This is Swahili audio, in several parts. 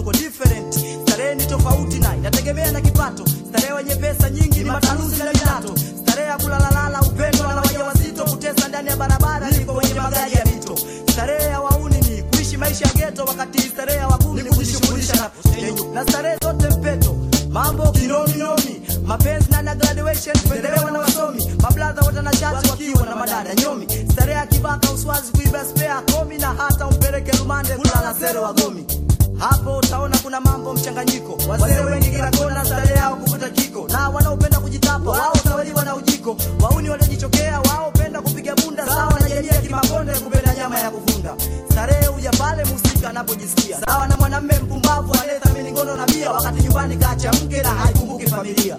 uko different. Starehe ni tofauti na inategemea na kipato. Starehe wenye pesa nyingi ni matanuzi na vidato. Starehe ya kulalalala, upendo na wajawazito, kutesa ndani ya barabara liko kwenye magari ya mito. Starehe ya wauni ni kuishi maisha ya ghetto, wakati starehe ya wagumu ni kujishughulisha na postenyo. Na starehe zote mpeto, mambo kinominomi, mapenzi na na graduation, pendelewa na wasomi, mabladha watanashati wakiwa na madada nyomi. Starehe ya kibaka uswazi, kuiba spare komi, na hata umpeleke rumande kulala sere wagomi. Hapo utaona kuna mambo mchanganyiko, wazee wengi kila kona, starehe yao kuvuta kiko, na wanaopenda kujitapa wao utawaliwa na ujiko, wauni waliojichokea wao penda kupiga bunda, sawa na jenye kimakonde kupenda nyama ya kuvunda. Starehe huja pale musika anapojisikia, sawa na mwanamme mpumbavu anayethamini ngono na bia, wakati nyumbani kacha mke na haikumbuki familia.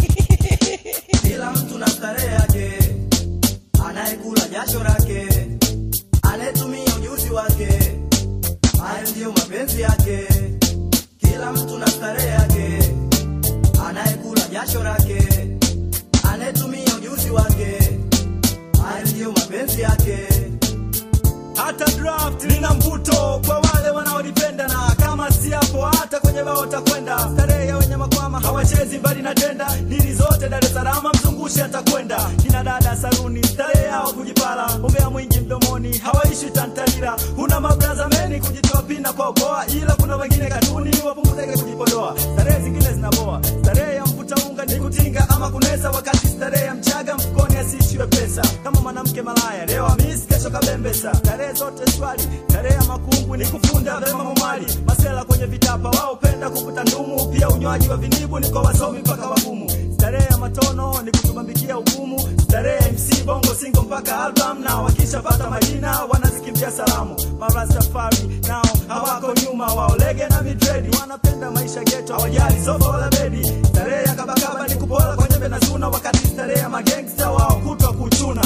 Kila mtu na starehe yake, anayekula jasho lake, anayetumia ujuzi wake hayo ndiyo mapenzi yake. Kila mtu na starehe yake, anayekula jasho lake, anayetumia ujuzi wake, hayo ndiyo mapenzi yake. hata draft lina mvuto kwa wale wanaolipenda, na kama si hapo, hata kwenye bao takwenda. Starehe ya wenye makwama hawachezi mbali na tenda, dili zote Dar es Salaam mzungushi atakwenda. Kina dada saruni, starehe yao kujipala, umbea mwingi mdomoni, hawaishi tantalila. Kuna mabraza meni kujitoa pina kwa ukoa, ila kuna wengine katuni wapunguzeke kujipodoa. Starehe zingine zinaboa, starehe ya mvuta unga ni kutinga ama kunesa, wakati starehe ya mchaga mfukoni asiishiwe pesa. Kama mwanamke malaya leo amis, kesho kabembesa. Starehe zote swali, starehe ya makungu ni kufunda vema mumali. Masela kwenye vitapa wao penda kuvuta ndumu, pia unywaji wa vinibu ni kwa wasomi mpaka wagumu. Starehe ya matono ni kutubambikia hukumu. Starehe ya MC bongo singo mpaka album, na wakishapata majina wanazikimbia salamu. Marastafari nao hawako nyuma, wao lege na midredi wanapenda maisha geto, hawajali sofa wala bedi. Starehe ya kabakaba ni kupola kwa nyembe na zuna, wakati starehe ya magangsta wao kutwa kuchuna.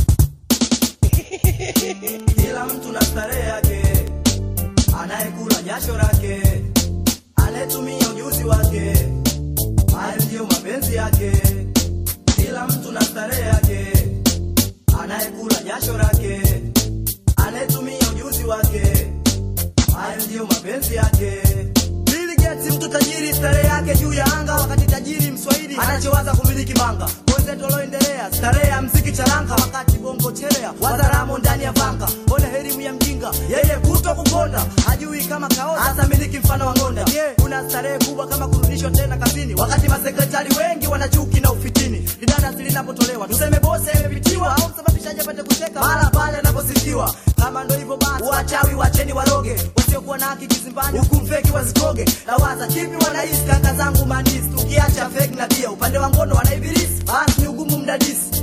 Kila mtu na starehe yake, anayekula jasho lake, anayetumia ujuzi wake, hayo ndiyo mapenzi yake. Kila mtu na starehe yake, anayekula jasho lake, anayetumia ujuzi wake, hayo ndiyo mapenzi yake. Bill Gates mtu tajiri, starehe yake juu ya anga, wakati tajiri mswahili anachowaza kumiliki manga. Wenzetu walioendelea, starehe ya mziki charanga, wakati bongo chelea wazaramo ndani ya vanga. Ona elimu ya mjinga, yeye kutwa kukonda, hajui kama kaoza hasa miliki mfano wa ngonda. Je, kuna starehe kubwa kama kurudishwa tena kazini, wakati masekretari wengi wana chuki na ufitini. Lidada linapotolewa tuseme bose imepitiwa, au msababishaji apate kucheka mara pale anaposifiwa. Kama ndo hivyo basi, wachawi wacheni waroge, wasiokuwa na haki kizimbani, huku mfeki wazikoge. Nawaza kipi wanahisi kaka zangu mandisi, tukiacha fake na pia upande wa ngono wanaibilisi, basi ni ugumu mdadisi.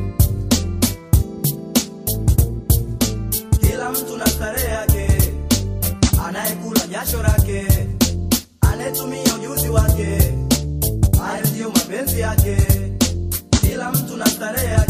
Kila mtu na starehe yake, anayekula jasho lake, anayetumia ujuzi wake, hayo ndiyo mapenzi yake. Kila mtu na starehe yake